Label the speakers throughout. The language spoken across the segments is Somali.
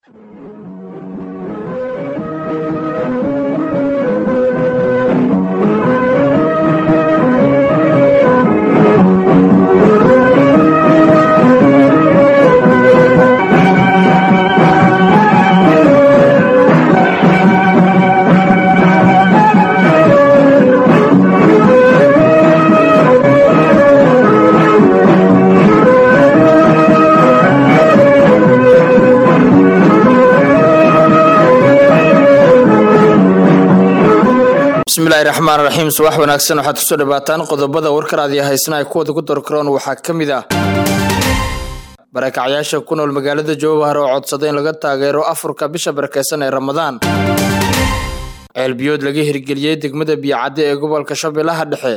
Speaker 1: bismillahi raxmaan raxiim subax wanaagsan waxaad kusoo dhawaataan qodobada warkaraadiyo haysana ay kuwada ku dorkaroon waxaa ka mid ah barakacyaasha ku nool magaalada jowhar oo codsaday in laga taageero afurka bisha barakeysan ee ramadaan ceelbiyood laga hirgeliyey degmada biyocadde ee gobolka shabeellaha dhexe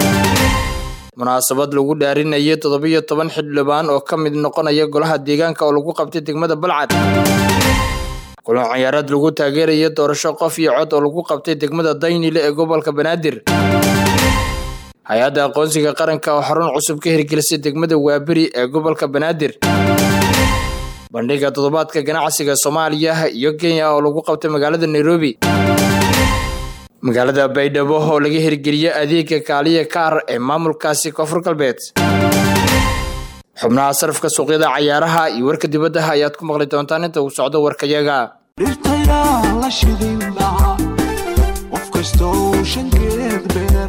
Speaker 1: munaasabad lagu dhaarinayay toddobiyo toban xildhibaan oo ka mid noqonaya golaha deegaanka oo lagu qabtay degmada balcad kulan ciyaaraad lagu taageeraya doorasho qof iyo cod oo lagu qabtay degmada daynile ee gobolka banaadir hay-adda aqoonsiga qaranka oo xarun cusub ka hirgelisay degmada waaberi ee gobolka banaadir bandhiga toddobaadka ganacsiga soomaaliya iyo kenya oo lagu qabtay magaalada nairobi magaalada baydhabo oo laga hirgeliyey adeega kaaliya kaar ee maamulkaasi koonfur galbeed xubnaha sarafka suuqyada cayaaraha iyo warka dibadda ayaad ku maqli doontaan inta uu socdo warkayaga
Speaker 2: dhirtayaa la shidin lahaa qof kastoo shankeed beer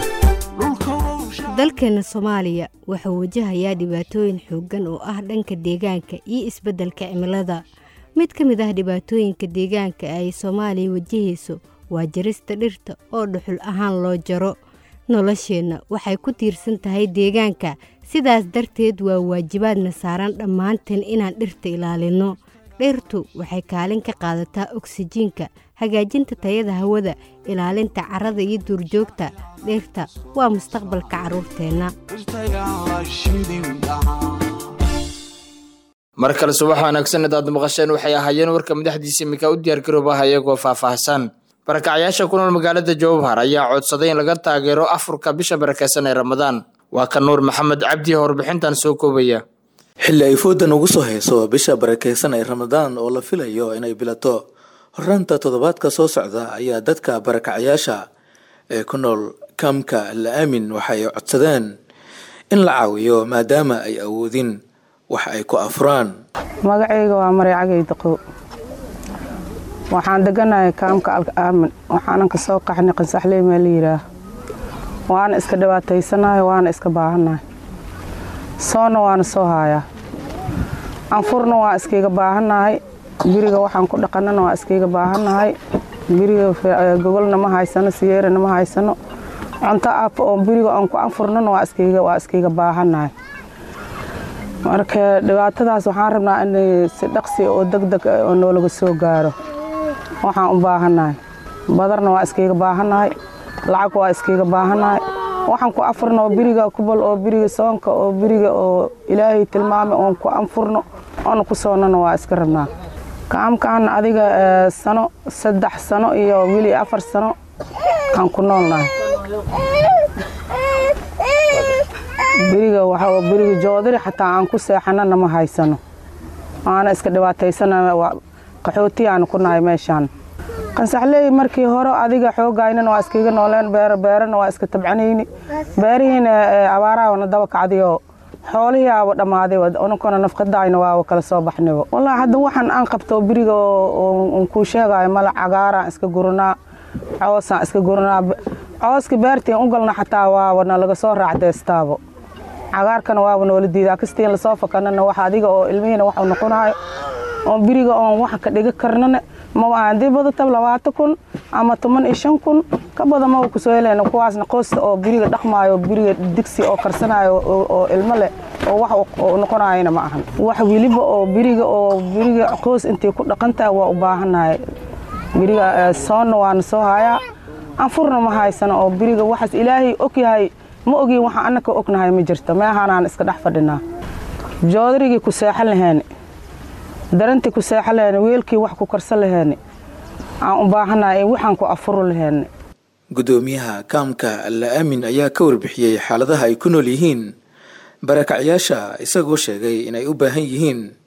Speaker 3: dalkeena soomaaliya wuxuu wajahayaa dhibaatooyin xooggan oo ah dhanka deegaanka iyo isbeddelka cimilada mid ka mid ah dhibaatooyinka deegaanka ay soomaaliya wajahayso waa jarista dhirta oo dhuxul ahaan loo jaro nolosheenna waxay ku tiirsan tahay deegaanka sidaas darteed waa waajibaadna saaran dhammaanteen inaan dhirta ilaalinno dhirtu waxay kaalin ka qaadataa oksijiinka hagaajinta tayada hawada ilaalinta carrada iyo duurjoogta dhirta waa mustaqbalka carruurteenna
Speaker 2: dhirtayaa la shidin lahaa
Speaker 1: mar kale subax wanaagsan idaad maqasheen waxay ahaayeen warka madaxdiisa iminka u diyaargaroobaha iyagoo faahfaahsan barakacyaasha ku nool magaalada jowhar ayaa codsaday in laga taageero afurka bisha barakeysan ee ramadaan waa ka nuur maxamed cabdi warbixintan soo koobaya
Speaker 4: xilli ay foodan ugu soo hayso bisha barakeysan ee ramadaan oo la filayo inay bilato horraanta toddobaadka soo socda ayaa dadka barakacyaasha ee ku nool kaamka la aamin waxay codsadeen in la caawiyo maadaama ay awoodin wax ay ku afuraan
Speaker 5: magacayga waa maray cagay daqow waxaan deganahay kaamka alka aamin waxaanan ka soo qaxnay qansaxley maa la yidhaah waana iska dhibaataysanahay waana iska baahannahay soonna waana soo haayaa anfurna waa iskayga baahannahay biriga waxaan ku dhaqanana waa iskayga baahannahay biriga gogolna ma haysano siyeerana ma haysano cunto aapa oo biriga aan ku anfurnana waa iskayga waa iskayga baahannahay marka dhibaatadaas waxaan rabnaa in si dhaqsi oo degdeg oo noolaga soo gaaro waxaan u baahannahay badarna waa iskayga baahannahay lacag waa iskayga baahannahay waxaan ku afurno oo biriga kubal oo biriga soonka oo biriga oo ilaahay tilmaamay oon ku anfurno oona ku soonnana waa iska rabnaa kaamkaan adiga sano saddex sano iyo wili afar sano aan ku noolnahay biriga waxa biriga joodari xataa aan ku seexanana ma haysano waana iska dhibaataysana qaxooti aan ku nahay meeshaan qansaxley markii hore adiga xoogaynana waa iskaga nooleen beero beerana waa iska tabcanayni beerihiina abaarahabana daba kacdiyo xoolihii aaba dhammaaday ununkana nafqadayna waaba kala soo baxnayba wallaahi hadda waxaan aan qabto biriga on kuu sheegayo mala cagaaraan iska guranaa coosaan iska guranaa cooska beertiin u galna xataa waaba nalaga soo raacdeystaabo cagaarkana waaba noola diidaa kastiin lasoo fakanana wax adiga oo ilmihiina waxu noqonayo oon biriga oon wax ka dhiga karnana maba hadii badatab labaatan kun ama toban iyo shan kun ka badan maba kusoo helayna kuwaasna qoosta oo biriga dhaqmaayo biriga digsi oo karsanayo oo ilmo leh oo wax noqonayana ma ahan wax weliba oo biriga oo biriga qoos intay ku dhaqantahay waa u baahannahay biriga soonna waana soo hayaa anfurna ma haysano oo biriga waxaas ilaahay og yahay ma ogin waxaan annaka ognahay ma jirto meehanaan iska dhex fadhinaa joodarigii ku seexan laheeni darantii ku seexan laheeni weelkii wax ku karsan laheeni aan u baahannahay waxaan ku afuru laheeni
Speaker 4: guddoomiyaha kaamka alla aamin ayaa ka warbixiyey xaaladaha ay ku nool yihiin barakacyaasha isagoo sheegay inay u baahan yihiin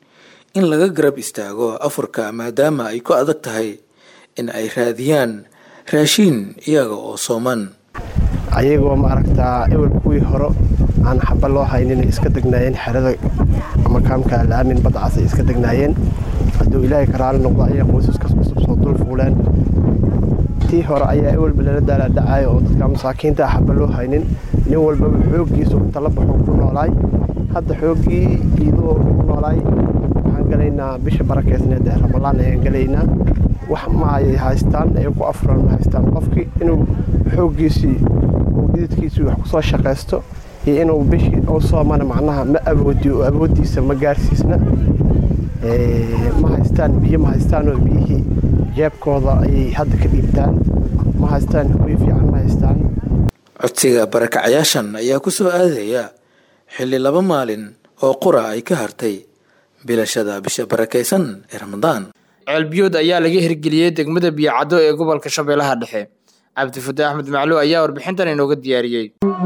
Speaker 4: in laga garab istaago afurka maadaama ay ku adag tahay in ay raadiyaan raashiin iyaga oo sooman
Speaker 6: ayagoo maaragtaa ewel kuwii hore aan xaba loo haynin iska degnaayeen xerada ama kaamka alaamin badcas ay iska degnaayeen hadduu ilaahay ka raali noqdo ayaa qoysaskas cusub soo dul fuuleen tii hore ayaa ewelba lala daalaadhacayo oo dadka masaakiinta ah xaba loo haynin nin walbaba xooggiisu tala baxuu ku noolaay hadda xooggii iidoo ku noolaay waxaan galaynaa bisha barakeysneed ee ramalaan ayaan galaynaa wax ma ay haystaan ay ku afuraan ma haystaan qofkii inuu xooggiisii uu dhididkiisii wax kusoo shaqaysto iyo inuu bishii u soomana macnaha ma awoodiyo oo awooddiisa ma gaarsiisna ma haystaan biyo ma haystaanoo biyihii jeebkooda ayay hadda ka dhiibtaan ma haystaan hoy fiican ma haystaan
Speaker 4: codsiga barakacayaashan ayaa ku soo aadaya xilli laba maalin oo qura ay ka hartay bilashada bisha barakaysan ee ramadaan
Speaker 1: ceelbiyood ayaa laga hirgeliyey degmada biyocaddo ee gobolka shabeellaha dhexe cabdifataax axmed macluw ayaa warbixintan inooga diyaariyey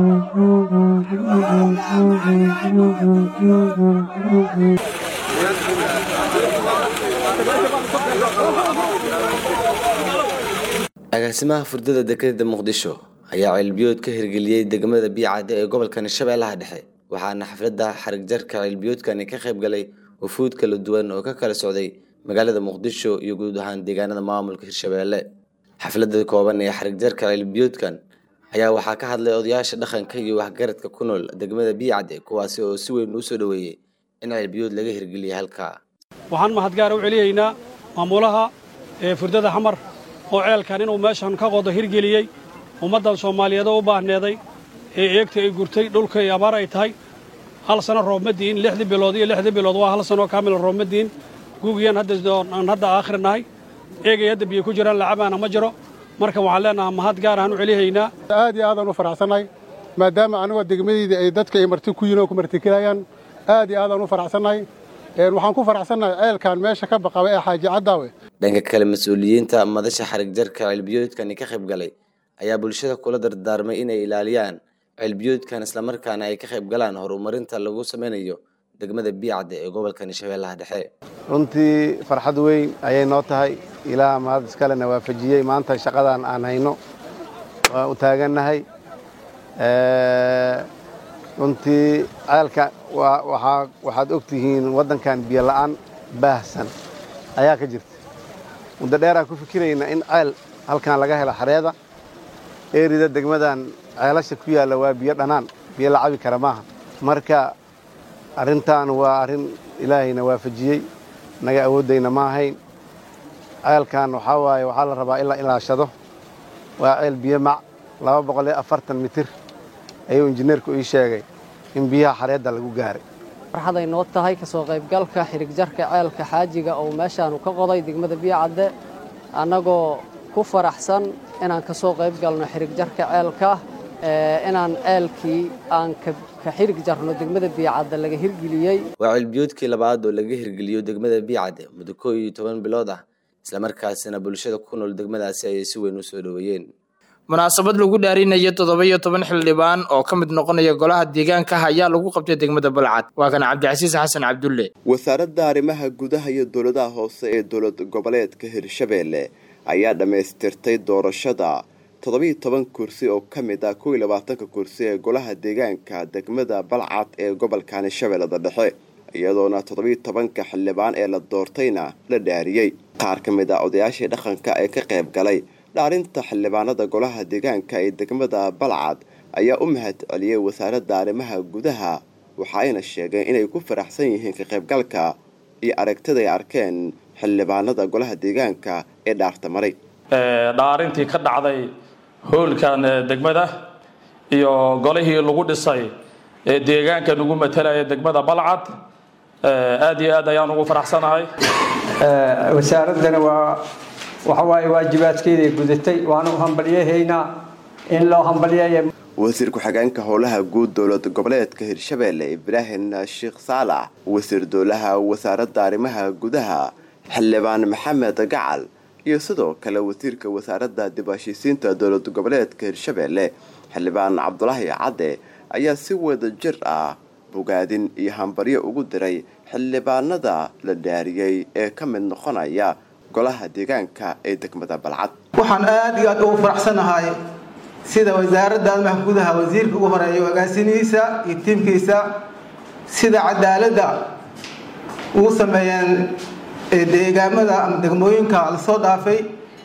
Speaker 7: agaasimaha furdada dekedda muqdisho ayaa ceelbiyood ka hirgeliyey degmada biicadde ee gobolkan shabeellaha dhexe waxaana xafladda xarigjarka ceelbiyoodkani ka qayb galay wafuud kala duwan oo ka kala socday magaalada muqdisho iyo guud ahaan deegaanada maamulka hirshabeelle xafladda kooban ee xarigjarka ceelbiyoodkan ayaa waxaa ka hadlay odayaasha dhaqanka iyo waxgaradka ku nool degmada biicadde kuwaasi oo si weyn uu soo dhoweeyey in ceelbiyood laga hirgeliyay halkaa
Speaker 8: waxaan mahadgaara u celiyaynaa maamulaha ee furdada xamar oo ceelkan inuu meeshan ka qodo hirgeliyey ummaddan soomaaliyeed oo u baahneeday ee eegta ay gurtay dhulka ay abaar ay tahay hal sano roob ma diin lixdii bilood iyo lixdii bilood waa hal sanoo kaamil roob ma diin guugiyaan aan hadda aakhir nahay eegay hadda biyo ku jiraan lacabaana ma jiro marka waxaan leenahaa mahad gaar ahaan u celihaynaa
Speaker 9: aad iyo aadaan u faraxsannahay maadaama anigoo degmadayda ay dadka ay marti ku yihin oo ku martigelayaan aad iyo aadaan u faraxsannahay waxaan ku faraxsannahay ceelkan meesha ka baqaba ee xaaji caddaawe
Speaker 7: dhanka kale mas-uuliyiinta madasha xarigjarka ceelbiyoodkani ka qayb galay ayaa bulshada kula dardaarmay inay ilaaliyaan ceelbiyoodkan islamarkaana ay ka qayb galaan horumarinta lagu sameynayo degmada biicadde ee gobolkani shabeellaha dhexe
Speaker 10: runtii farxad weyn ayay noo tahay ilaa mahad iskalena waafajiyey maanta shaqadan aan hayno waan u taagannahay runtii ceelka waxaad og tihiin waddankan biyo la'aan baahsan ayaa ka jirta muddo dheeraan ku fikirayna in ceel halkan laga helo xareeda eerida degmadan ceelasha ku yaalla waa biyo dhanaan biyo la cabi kara maaha marka arrintan waa arrin ilaahayna waafajiyey naga awooddayna ma ahayn ceelkan waxaa waaye waxaa la rabaa in la ilaashado waa ceel biyo mac laba boqol iyo afartan mitir ayuu injineerku ii sheegay in biyaha xareedda lagu gaaray
Speaker 11: farxaday noo tahay ka soo qaybgalka xirigjarka ceelka xaajiga oo meeshaanu ka qoday degmada biyocadde annagoo ku faraxsan inaan ka soo qayb galno xirigjarka ceelka inaan ceelkii aan ka xirig jarno degmada biyocadde laga hirgeliyey
Speaker 7: waa ceelbiyoodkii labaad oo laga hirgeliyo degmada biicadde muddo koo iyo toban bilood ah islamarkaasina bulshada ku nool degmadaasi ayay si weyn u soo dhoweeyeen
Speaker 1: munaasabad lagu dhaarinayo toddoba iyo toban xildhibaan oo ka mid noqonaya golaha deegaanka ayaa lagu qabtay degmada balcad waa kan cabdicasiis xasan cabdulle
Speaker 12: wasaaradda arrimaha gudaha iyo dowladaha hoose ee dowlad goboleedka hirshabeelle ayaa dhammaystirtay doorashada toddobiiyo toban kursi oo ka mid ah kow iyo labaatanka kursi ee golaha deegaanka degmada balcad ee gobolkani shabeellada dhexe iyadoona toddobiiyo tobanka xildhibaan ee la doortayna la dhaariyey qaar ka mid ah odayaashii dhaqanka ee ka qayb galay dhaarinta xildhibaanada golaha deegaanka ee degmada balcad ayaa u mahad celiyey wasaaradda arrimaha gudaha waxa ayna sheegeen inay ku faraxsan yihiin ka qaybgalka iyo aragtida ay arkeen xildhibaanada golaha deegaanka ee dhaarta maray
Speaker 13: dhaarintii ka dhacday hoolkan degmada iyo golihii lagu dhisay ee deegaanka nagu matalaya degmada balcad aad iyo aad ayaan ugu faraxsanahay
Speaker 14: wasaaraddana waa waxa waaye waajibaadkeeday gudatay waana u hambalyahaynaa in loo hambalyeeya
Speaker 12: wasiir ku-xigeenka howlaha guud dowlad goboleedka hirshabeelle ibraahim sheekh saalax wasiir dowlaha wasaaradda arrimaha gudaha xildhibaan maxamed gacal iyo sidoo kale wasiirka wasaaradda dib heshiisiinta dowlad goboleedka hirshabeelle xildhibaan cabdulaahi cadde ayaa si wada jir ah bogaadin iyo hambaryo ugu diray xildhibaanada la dhaariyey ee ka mid noqonaya golaha deegaanka ee degmada balcad
Speaker 15: waxaan aad iyo aad ugu faraxsanahay sida wasaaradda arrimaha gudaha wasiirka ugu horeeya agaasinihiisa iyo tiimkiisa sida cadaaladda ugu sameeyeen deegaamada ama degmooyinka lasoo dhaafay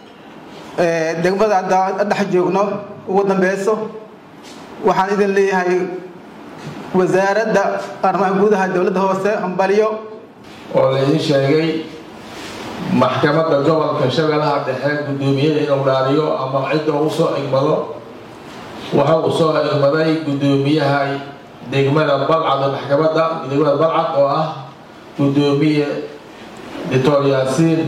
Speaker 15: degmada hadda dhex joogno ugu dambeyso waxaan idin leeyahay wasaaradda arrimaha gudaha dowladda hoose hambalyo
Speaker 16: oo laydin sheegay maxkamadda gobolka shabeellaha dhexe guddoomiyaha inuu dhaariyo ama cidda uu soo igmado waxa uu soo igmaday guddoomiyaha degmada balcad ee maxkamadda degmada balcad oo ah guddoomiye doctor yaasiin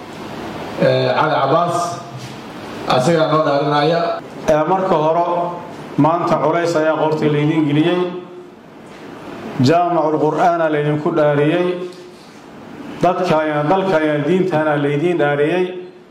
Speaker 16: cali cabaas asagaa noo dhaarinaya
Speaker 17: marka hore maanta culays ayaa qortii laydin geliyey jaamacul qur'aana laydinku dhaariyey dadkayna dalkayna diintana laydiin dhaariyey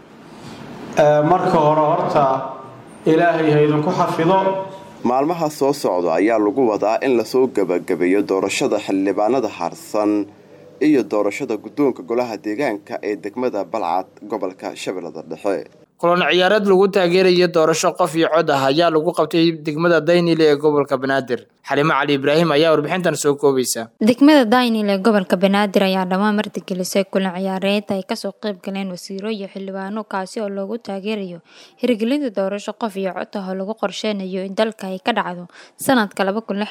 Speaker 17: marka hore horta ilaahay ha idinku xafido
Speaker 12: maalmaha soo socda ayaa lagu wadaa in lasoo gebagabeeyo doorashada xildhibaanada harsan iyo doorashada guddoonka golaha deegaanka ee degmada balcad gobolka shabeellada dhexe
Speaker 1: kulan ciyaareed lagu taageerayo doorasho qof iyo cod ah ayaa lagu qabtay degmada daynile ee gobolka banaadir xalimo cali ibraahim ayaa warbixintan soo koobaysa
Speaker 18: degmada daynil ee gobolka banaadir ayaa dhammaan martigelisay kulan ciyaareed ay kasoo qayb galeen wasiiro iyo xildhibaano kaasi oo loogu taageerayo hirgelinta doorasho qof iyo cod ah oo lagu qorsheynayo in dalka ay ka dhacdo sanadka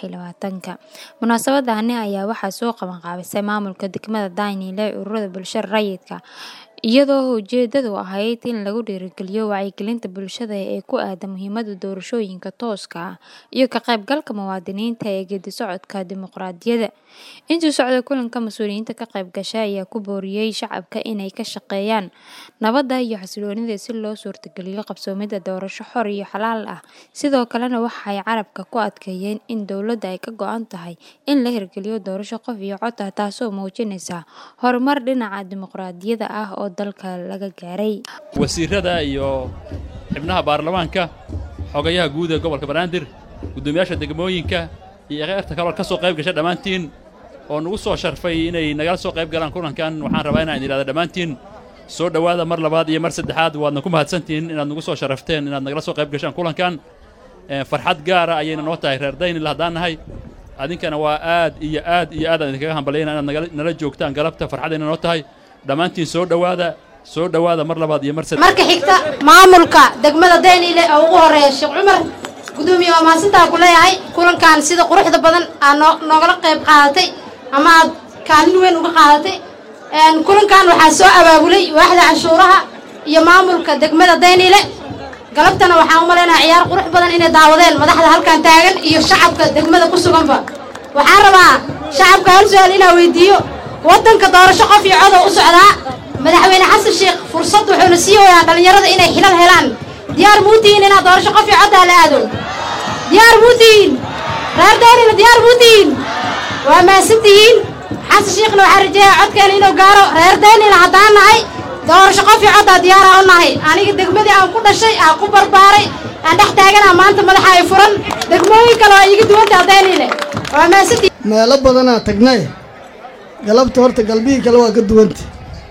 Speaker 18: ka munaasabadani ayaa waxaa soo qabanqaabisay maamulka degmada daynile ee ururada bulshada rayidka iyadoo ujeedadu ahayd in lagu dhiirigeliyo wacyigelinta bulshada ee ku aada muhiimada doorashooyinka tooska ah iyo ka qaybgalka muwaadiniinta ee geedi socodka dimuqraadiyadda intii socda kulanka mas-uuliyiinta ka qayb gashay ayaa ku booriyey shacabka inay ka shaqeeyaan nabadda iyo xasiloonida si loo suurtageliyo qabsoomida doorasho xor iyo xalaal ah sidoo kalena waxay carabka ku adkeeyeen in dowladda ay ka go-an tahay in la hirgeliyo doorasho qof iyo cod ah taasoo muujinaysa horumar dhinaca dimuqraadiyadda ah oo dalka laga gaaray
Speaker 19: wasiirada iyo xibnaha baarlamaanka xogayaha guud ee gobolka banaadir guddoomiyaasha degmooyinka iyo kheyrta kaloo ka soo qayb gasha dhammaantiin oo nagu soo sharfay inay nagala soo qayb galaan kulankan waxaan rabaa inaan idhahda dhammaantiin soo dhowaada mar labaad iyo mar saddexaad waadna ku mahadsantihiin inaad nagu soo sharafteen inaad nagala soo qayb gashaan kulankan farxad gaara ayayna noo tahay reer daynil haddaan nahay adinkana waa aad iyo aad iyo aad aan idinkaga hambalyayna inaad nala joogtaan galabta farxadayna noo tahay dhammaantiin soo dhowaada soo dhowaada mar labaad iyo mar saddex
Speaker 20: marka xigta maamulka degmada daynile oo ugu horeeya sheekh cumar gudoomiye waa mahadsantaa ku leeyahay kulankan sida quruxda badan aad noo noogala qayb qaadatay ama aad kaalin weyn uga qaadatay kulankan waxaa soo abaabulay waaxda canshuuraha iyo maamulka degmada daynile galabtana waxaan u malaynaha ciyaar qurux badan inay daawadeen madaxda halkan taagan iyo shacabka degmada ku suganba waxaan rabaa shacabka hal su-aal inaa weydiiyo waddanka doorasho qof iyo codoo u socdaa madaxweyne xasan sheekh fursad wuxuuna sii wayaa dhallinyarada inay xilal helaan diyaar muu tihiin inaad doorasho qof iyo coddaa la aado diyaar muu tihiin reer daynina diyaar muu tihiin waa mahadsan tihiin xasan sheekhna waxaan rajeeyaa codkeena inuu gaaro reer daynina haddaan nahay doorasho qof iyo coddaa diyaaraa u nahay aniga degmadii aan ku dhashay aan ku barbaaray aan dhex taaganaa maanta madaxa ay furan degmooyin kale waa iiga duwantaa daynile waa mahadsantihiin
Speaker 21: meelo badanaa tagnay galabta horta galbihii kale waa ka duwanta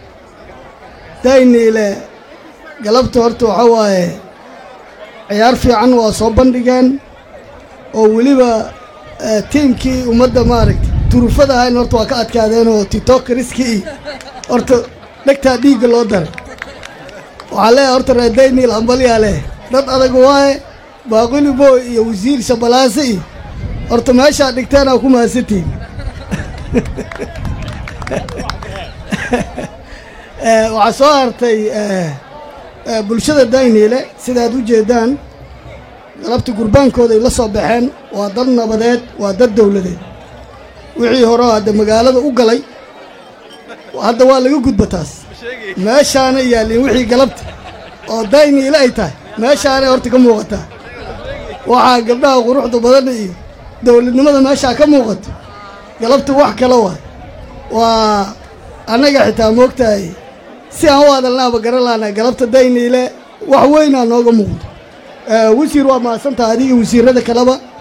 Speaker 21: dayniile galabta horta waxaa waaye ciyaar fiican waa soo bandhigeen oo weliba tiimkii ummadda maaragtay turufada ahayn horta waa ka adkaadeen oo titokriskii horta dhegtaa dhiigga loo daray waxaa leeyahay horta reer dayniil hambalyaa leh dad adag waaye baaquli booy iyo wasiir shabalaase iyo horta meeshaa dhigteenaa ku mahadsantihin waxaa soo hartay bulshada dayniile sidaad u jeeddaan galabta gurbaankooda ay la soo baxeen waa dad nabadeed waa dad dawladeed wixii hore hadda magaalada u galay hadda waa laga gudba taas meeshaana yaallin wixii galabta oo dayniile ay tahay meeshaanay horta ka muuqataa waxaa gabdhaha quruxda badan iyo dawladnimada meeshaa ka muuqato galabta wax kale waay waa annaga xitaa moogtahay si aan u hadalnaaba garan lahnaa galabta dayniile wax weynaa nooga muuqdo wasiir waa mahadsantaha adiga wasiirada kaleba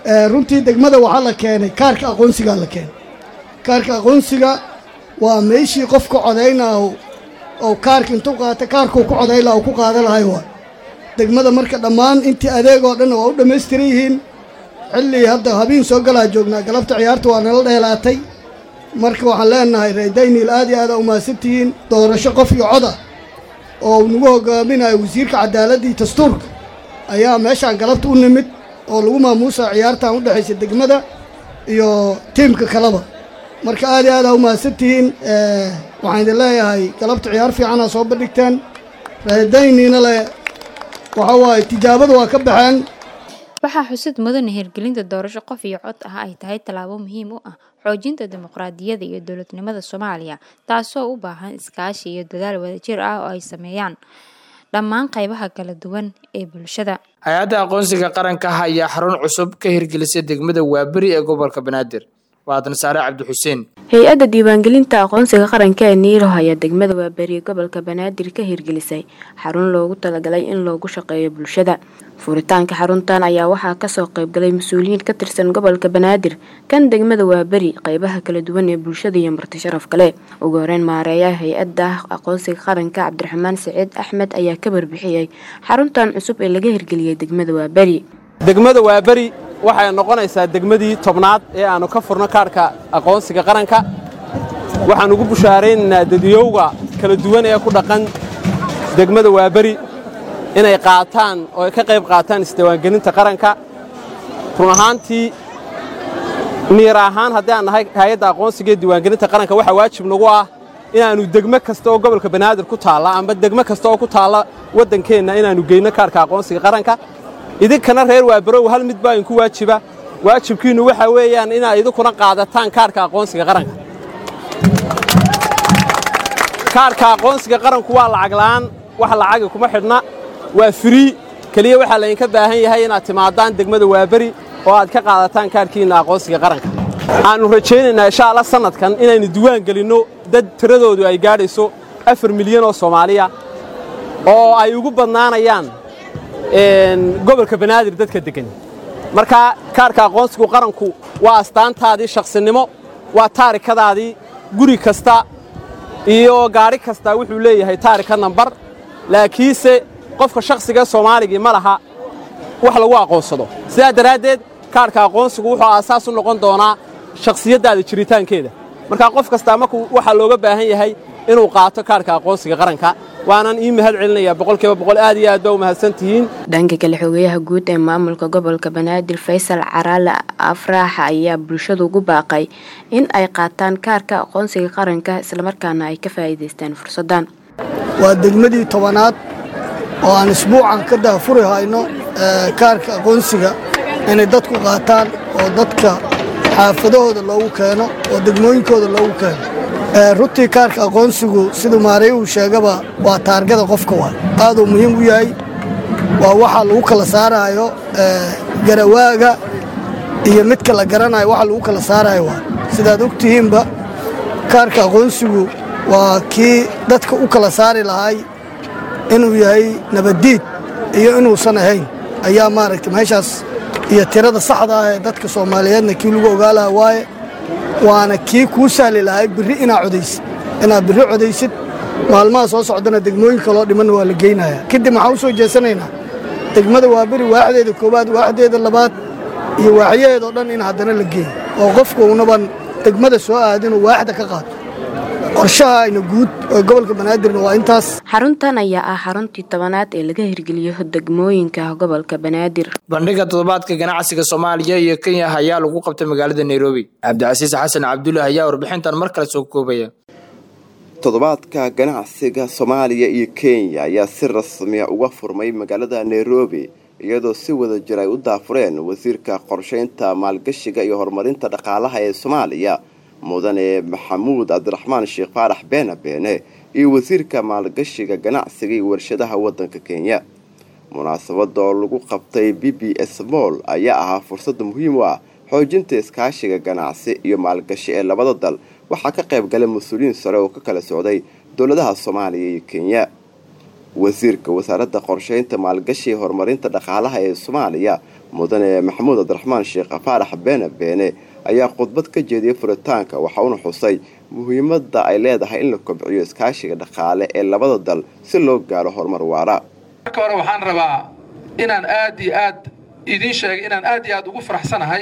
Speaker 21: runtii degmada waxaa la keenay kaarka aqoonsigaa la keenay kaarka aqoonsiga waa meeshii qofka codaynaahu oo kaarka intuu qaata kaarkuu ku codayn laha uu ku qaadan lahay waa degmada marka dhammaan intii adeegoo dhanna waa u dhammaystiran yihiin xilli hadda habiin soo galaa joognaa galabta ciyaarta waa nala dheelaatay marka waxaan leenahay reedayniil aad iyo aad aa umahadsantihiin doorasho qof iyo coda oo nagu hogaaminayo wasiirka cadaaladda iyo dastuurka ayaa meeshaan galabta u nimid oo lagu maamuusaa ciyaartan u dhexaysa degmada iyo tiimka kaleba marka aad iyo aad aa umahadsantihiin waxaan idin leeyahay galabta ciyaar fiicanaa soo bandhigteen reedayniina le waxa waaye tijaabada waa ka baxeen
Speaker 18: waxaa xusid mudane hirgelinta doorasho qof iyo cod ah ay tahay tallaabo muhiim u ah xoojinta dimuqraadiyadda iyo dowladnimada soomaaliya taasoo u baahan iskaashi iyo dadaal wadajir ah oo ay sameeyaan dhammaan qaybaha kala duwan ee bulshada
Speaker 1: hay-adda aqoonsiga qaranka ah ayaa xarun cusub ka hirgelisay degmada waaberi ee gobolka banaadir waadan saare cabdi xuseen
Speaker 3: hay-adda diiwaangelinta aqoonsiga qaranka ee niiroh ayaa degmada waaberi gobolka banaadir ka hirgelisay xarun loogu talagalay in loogu shaqeeyo bulshada furitaanka xaruntan ayaa waxaa kasoo qaybgalay mas-uuliyiin ka tirsan gobolka banaadir kan degmada waaberi qeybaha kala duwan ee bulshada iyo marti sharaf kale ugu horeyn maareeyaha hay-adda aqoonsiga qaranka cabdiraxmaan saciid axmed ayaa ka warbixiyey xaruntan cusub ee laga hirgeliyey degmada waaberi
Speaker 22: degmada waaberi waxay noqonaysaa degmadii tobnaad ee aannu ka furno kaarhka aqoonsiga qaranka waxaan ugu bushaaraynaynaa dadiyowga kala duwan ee ku dhaqan degmada waaberi inay qaataan oo ay ka qayb qaataan isdiiwaangelinta qaranka run ahaantii niir ahaan haddii aan nahay hay-adda aqoonsiga ee diiwaangelinta qaranka waxaa waajib nagu ah inaannu degmo kasta oo gobolka banaadir ku taalla amba degmo kasta oo ku taalla waddankeenna inaannu geyno kaarhka aqoonsiga qaranka idinkana reer waabarow hal mid baa idinku waajiba waajibkiinnu waxaa weeyaan inaad idinkuna qaadataan kaarhka aqoonsiga qaranka kaarhka aqoonsiga qaranku waa lacag la'aan wax lacagi kuma xidhna waa firii keliya waxaa laydinka baahan yahay inaad timaadaan degmada waaberi oo aad ka qaadataan kaarhkiinna aqoonsiga qaranka aannu rajaynaynaa insha alla sannadkan inaynu diwaan gelinno dad tiradoodu ay gaadhayso afar milyan oo soomaaliya oo ay ugu badnaanayaan gobolka banaadir dadka deggan marka kaarhka aqoonsigu qaranku waa astaantaadii shakhsinimo waa taarikadaadii guri kasta iyo gaadhi kasta wuxuu leeyahay taarika nambar laakiinse qofka shakhsiga soomaaligii ma laha wax lagu aqoonsado sidaa daraaddeed kaarhka aqoonsigu wuxuu aasaas u noqon doonaa shakhsiyaddaada jiritaankeeda markaa qof kastaa markuu waxaa looga baahan yahay inuu qaato kaarhka aqoonsiga qaranka waanan ii mahad celinayaa boqolkiiba boqol aad iyo aad baa u mahadsan tihiin
Speaker 3: dhanka kale xogayaha guud ee maamulka gobolka banaadir faysal caraale afraax ayaa bulshadu ugu baaqay in ay qaataan kaarka aqoonsiga qaranka islamarkaana ay ka faa'iidaystaan fursaddan
Speaker 21: waa degmadii tobanaad oo aan isbuucan ka daafuri hayno kaarka aqoonsiga inay dadku qaataan oo dadka xaafadahooda loogu keeno oo degmooyinkooda loogu keeno runtii kaarka aqoonsigu siduu maarey uu sheegaba waa taargada qofka waa aaduu muhiim u yahay waa waxaa lagu kala saaraayo garawaaga iyo midka la garanayo waxa lagu kala saarayo waa sidaad og tihiinba kaarka aqoonsigu waa kii dadka u kala saari lahay inuu yahay nabaddiid iyo inuusan ahayn ayaa maaragtay meeshaas iyo tirada saxda ah ee dadka soomaaliyeedna kii lagu ogaa laha waaye waana kii kuu sahli lahay birri inaa codaysid inaad birri codaysid maalmaha soo socdana degmooyinka loo dhimanna waa la geynayaa kadib maxaa u soo jeesanaynaa degmada waa beri waaxdeeda koowaad waaxdeeda labaad iyo waaxyaheedao dhan in haddana la geeyo oo qofku uunaban degmada soo aadinuu waaxda ka qaato qorshaha ayna guud ee gobolka banaadirna waa intaas
Speaker 3: xaruntan ayaa ah xaruntii tobanaad ee laga hirgeliyo degmooyinka gobolka banaadir
Speaker 1: bandhiga toddobaadka ganacsiga soomaaliya iyo kenya ayaa lagu qabtay magaalada nairobi cabdicasiis xasan cabdulle ayaa warbixintan mar kale soo koobaya
Speaker 12: toddobaadka ganacsiga soomaaliya iyo kenya ayaa si rasmiya uga furmay magaalada nairobi iyadoo si wada jir ay u daafureen wasiirka qorshaynta maalgashiga iyo horumarinta dhaqaalaha ee soomaaliya mudane maxamuud cabdiraxmaan sheekh faarax beena beene iyo wasiirka maalgashiga ganacsiga iyo warshadaha waddanka kenya munaasabada oo lagu qabtay b b s moll ayaa ahaa fursad muhiim u ah xoojinta iskaashiga ganacsi iyo maalgashi ee labada dal waxaa ka qayb galay mas-uuliyiin sare oo ka kala socday dowladaha soomaaliya iyo kenya wasiirka wasaaradda qorsheynta maalgashi horumarinta dhaqaalaha ee soomaaliya mudane maxamuud cabdiraxmaan sheekh faarax beene beene ayaa khudbad ka jeediyay furitaanka waxa uuna xusay muhiimadda ay leedahay in la kobciyo iskaashiga dhaqaale ee labada dal si loo gaaro horumar waara
Speaker 2: marka hore waxaan rabaa inaan aad iyo aad idiin sheegay inaan aad iyo aad ugu faraxsanahay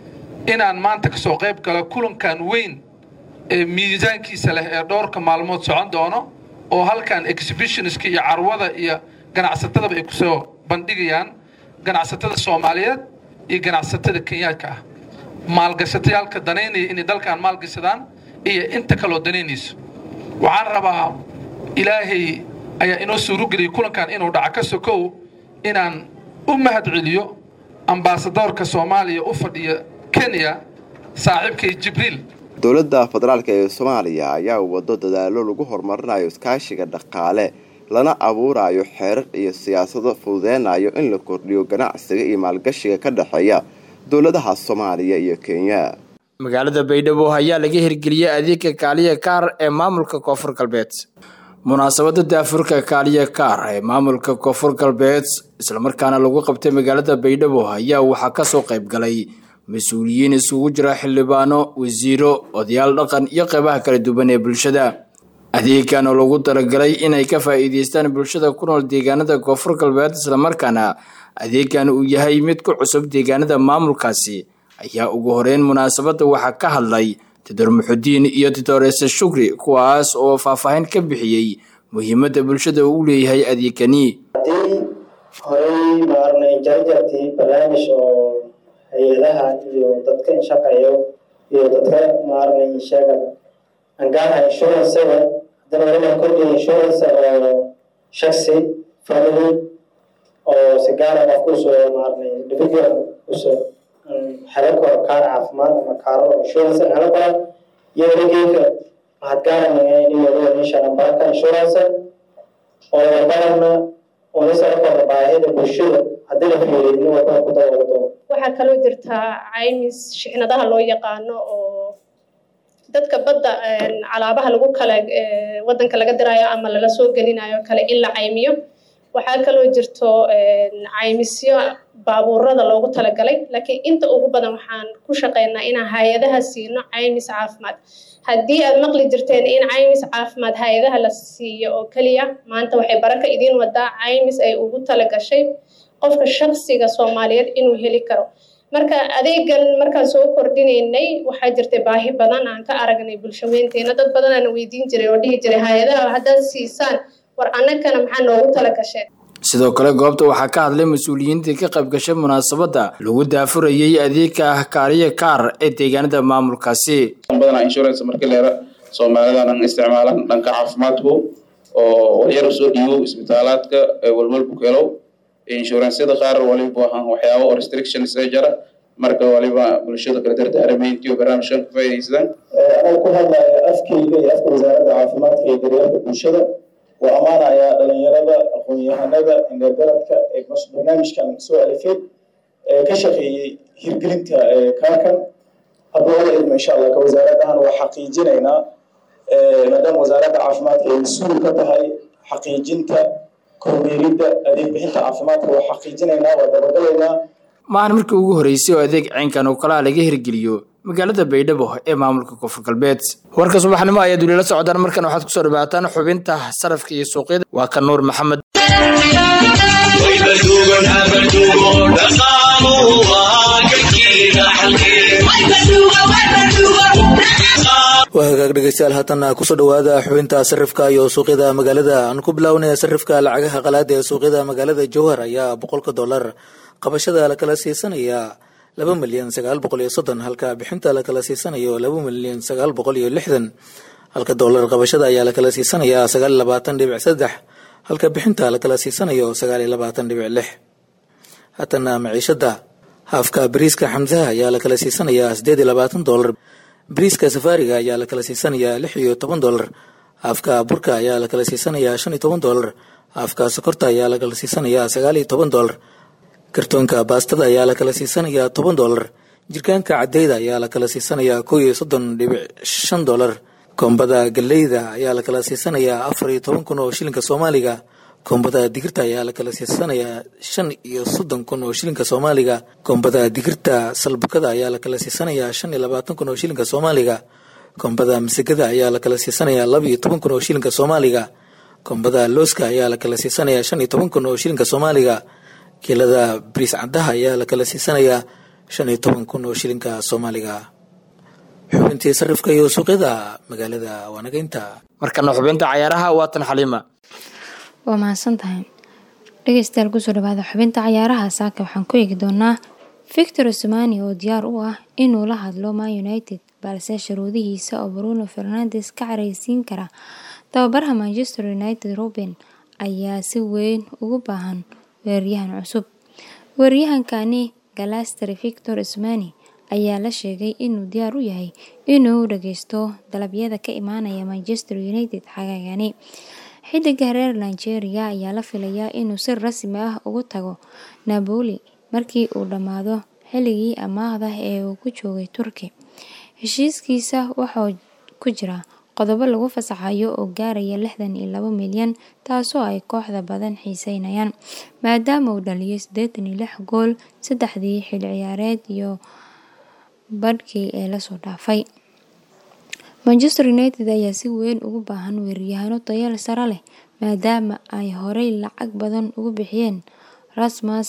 Speaker 2: inaan maanta ka soo qayb galo kulankan weyn ee miisaankiisa leh ee dhowrka maalmood socon doono oo halkan exhibitionska iyo carwada iyo ganacsatadaba ay kusoo bandhigayaan ganacsatada soomaaliyeed iyo ganacsatada kenyaadka ah maalgashatayaalka danaynaya inay dalkan maalgashadaan iyo inta kaloo danaynayso waxaan rabaa ilaahay ayaa inoo suurogeliyay kulankan inuu dhaco ka sokow inaan u mahad celiyo ambaasadoorka soomaaliya u fadhiya kenya saaxiibkay jibriil
Speaker 12: dowladda federaalk ee soomaaliya ayaa wado dadaalo lagu horumarinayo iskaashiga dhaqaale lana abuurayo xeerar iyo siyaasado fududeynayo in la kordhiyo ganacsiga iyo maalgashiga ka dhexeeya dowladaha soomaaliya iyo kenya
Speaker 1: magaalada baydhabo ayaa laga hirgeliyey adeegga kaaliya kaar ee maamulka koonfur galbeed munaasabada daafurka kaaliya kaar ee maamulka koonfur galbeed islamarkaana lagu qabtay magaalada baydhabo ayaa waxaa kasoo qayb galay mas-uuliyiin isugu jira xildhibaano wasiiro odayaal dhaqan iyo qeybaha kala duwan ee bulshada adeegan oo lagu talagalay inay ka faa'iideystaan bulshada ku nool deegaanada koonfur galbeed islamarkaana adeegan uu yahay mid ku cusub deegaanada maamulkaasi ayaa ugu horeyn munaasabada waxaa ka hadlay titor muxudiin iyo titoreese shukri kuwaas oo faahfaahin ka bixiyey muhiimadda bulshada uu leeyahay adeegani
Speaker 5: haddii horey maarnay jarjartii barnaamij oo hay-adaha iyo dadka inshaqeeyo iyo dadka maarnay sheega angaarha inshuransaga haddana waliba kordhiya inshuransa oo shaksi family oo si gaara qofka usoo maarnay individual usoo helo karo kaar caafimaad ama kaaro insurance helo karo iyo weligeeka waxaad gaaranayaa inuu meesha nambarka insurance oo barana oo nisara kooda baahida bulshada haddii la fiiriyo nin walba ku daboodo
Speaker 23: waxaa kaloo jirtaa caymis shixnadaha loo yaqaano oo dadka badda calaabaha lagu kala wadanka laga diraayo ama lala soo gelinayo kale in la caymiyo waxaa kaloo jirto caymisyo baabuurada loogu talagalay laakiin inta ugu badan waxaan ku shaqeynaa inaan hay-adaha siino caymis caafimaad haddii aad maqli jirteen in caymis caafimaad hay-adaha la siiyo oo keliya maanta waxay baraka idiin wadaa caymis ay ugu talagashay qofka shaksiga soomaaliyeed inuu heli karo marka adeegan markaan soo kordhinaynay waxaa jirtay baahi badan aan ka aragnay bulshaweynteena dad badan aan weydiin jiray oo dhihi jiray hay-adaha haddaad siisaan war annagana maxaa noogu tala gasheen
Speaker 1: sidoo kale goobta waxaa ka hadlay mas-uuliyiintii ka qayb gashay munaasabadda lagu daafurayey adeegka kaaliya kaar ee deegaanada maamulkaasi
Speaker 24: badanaa insurance markii leera soomaalidan isticmaalan dhanka caafimaadku oo walyar usoo dhiibo isbitaalaadka walwalbu kelow inshuransyada qaar waliba ahaan waxyaaba oo restrictions ee jara marka waliba bulshada kala dardaaramayntii oo barnaamijkan ka faa'iidaystaan
Speaker 5: anaa ku hadlaya afkayga iyo afka wasaaradda caafimaadka iyo daryeelka bulshada waa ammaanayaa dhalinyarada aqoon-yahanada indhergaradka ee barnaamijkan soo alifay ee ka shaqeeyey hirgelinta kaakan hadduu wala idmo insha allah ka wasaarad ahaan waa xaqiijinaynaa maadaama wasaaradda caafimaadka ay mas-uul ka tahay xaqiijinta kormeeridda adeeg bixinta caafimaadka waa xaqiijinaynaa waa dabagalaynaa
Speaker 1: maahan markii ugu horeysay oo adeeg caynkan oo kalaa laga hirgeliyo magaalada baydhabo ee maamulka koonfur galbeed warka subaxnimo ayaad weli la socdaan markan waxaad kusoo dhawaataan xubinta sarafka iyo suuqyada waa ka nuur maxamed
Speaker 4: waa hagaag dhegeystayaal haatan kusoo dhawaada xubinta sarifka iyo suuqyada magaalada aan ku bilownay sarifka lacagaha qalaada ee suuqyada magaalada jowhar ayaa boqolka dollar qabashada lakala siisanayaa laba milyan sagaal boqol iyo soddon halka bixinta lakala siisanayo laba milyan sagaal boqol iyo lixdan halka dollar qabashada ayaa lakala siisanayaa sagaal iyo labaatan dhibic saddex halka bixinta lakala siisanayo sagaal iyo labaatan dhibic lix haatana maciishada haafka bariiska xamsaha ayaa lakala siisanayaa sideed iyo labaatan dollar bariiska safaariga ayaa lakala siisanayaa lix iyo toban dollar haafka burka ayaa lakala siisanayaa shan iyo toban dollar haafka sokorta ayaa lakala siisanayaa sagaal iyo toban dollar kartoonka baastada ayaa lakala siisanayaa toban dollar jirkaanka cadeyda ayaa lakala siisanayaa kow iyo soddon dhibic shan dollar koombada galeyda ayaa lakala siisanayaa afar iyo toban kun oo shilinka soomaaliga koombada digirta ayaa la kala siisanayaa shan iyo soddon kun oo shilinka soomaaliga koombada digirta salbukada ayaa la kala siisanayaa shan iyo labaatan kun oo shilinka soomaaliga koombada masagada ayaa la kala siisanayaa laba iyo toban kun oo shilinka soomaaliga koombada looska ayaa la kala siisanayaa shan iyo toban kun oo shilinka soomaaliga kiilada bariis caddaha ayaa la kala siisanayaa shan iyo toban kun oo shilinka soomaaliga xubintii sarifka iyo suuqyada magaalada waanageynta
Speaker 1: markana xubinta cayaaraha waatan xaliima
Speaker 18: waa mahadsan tahay dhegeystayaal kusoo dhawaada xubinta cayaaraha saaka waxaan ku eegi doonaa victor osmani oo diyaar u ah inuu la hadlo man united balse sharuudihiisa oo bruno fernandes ka careysiin kara tababaraha manchester united ruben ayaa si weyn ugu baahan weeraryahan cusub weeraryahankani galaster victor osmani ayaa la sheegay inuu diyaar u yahay inuu dhageysto dalabyada ka imaanaya manchester united xagaagani xidiga reer nigeria ayaa la filayaa inuu si rasmi ah ugu tago napoli markii uu dhammaado xilligii amaahda ee uu ku joogay turki heshiiskiisa waxaa ku jira qodobo lagu fasaxayo oo gaaraya lixdan iyo labo milyan taasoo ay kooxda badan xiiseynayaan maadaama uu dhaliyay siddeetan iyo lix gool saddexdii xilli ciyaareed iyo badhkii ee lasoo dhaafay manchester united ayaa si weyn ugu baahan weeraryahaano tayal sare leh maadaama ay horey lacag badan ugu bixiyeen rasmus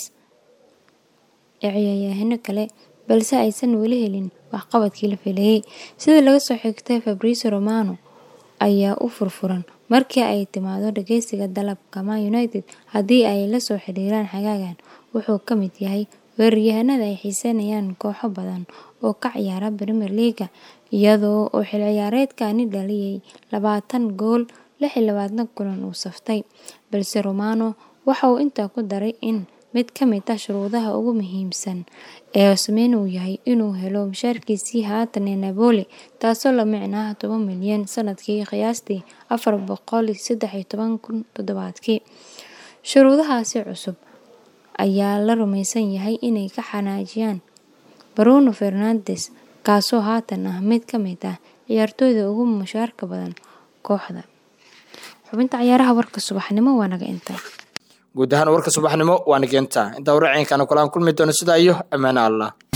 Speaker 18: ciyaaryahaano kale balse aysan weli helin waxqabadkii la filayay sida laga soo xigtay fabricio romano ayaa u furfuran markii ay timaado dhageysiga dalabka man united haddii ay lasoo xiriiraan xagaagan wuxuu ka mid yahay weeraryahanada ay xiiseynayaan kooxo badan oo ka ciyaara premier leaga iyadoo oo xil ciyaareedkani dhaliyay labaatan gool lix iyo labaatan kulan uu saftay balse romano waxa uu intaa ku daray in mid ka mid ah shuruudaha ugu muhiimsan ee osmeyn uu yahay inuu helo mushaarkiisii haatan ee napoli taasoo la micnaa toban milyan sanadkii qiyaastii afar boqol saddex iyo toban kun toddobaadkii shuruudahaasi cusub ayaa la rumaysan yahay inay ka xanaajiyaan bruno fernandes kaasoo haatan ah mid ka mid ah ciyaartooyda ugu mushaarka badan kooxda xubinta ciyaaraha warka subaxnimo waa naga intaa
Speaker 1: guud ahaan warka subaxnimo waa nageenta intaa wararciinkana kulaan kulmi doono sidaa iyo ammaane allah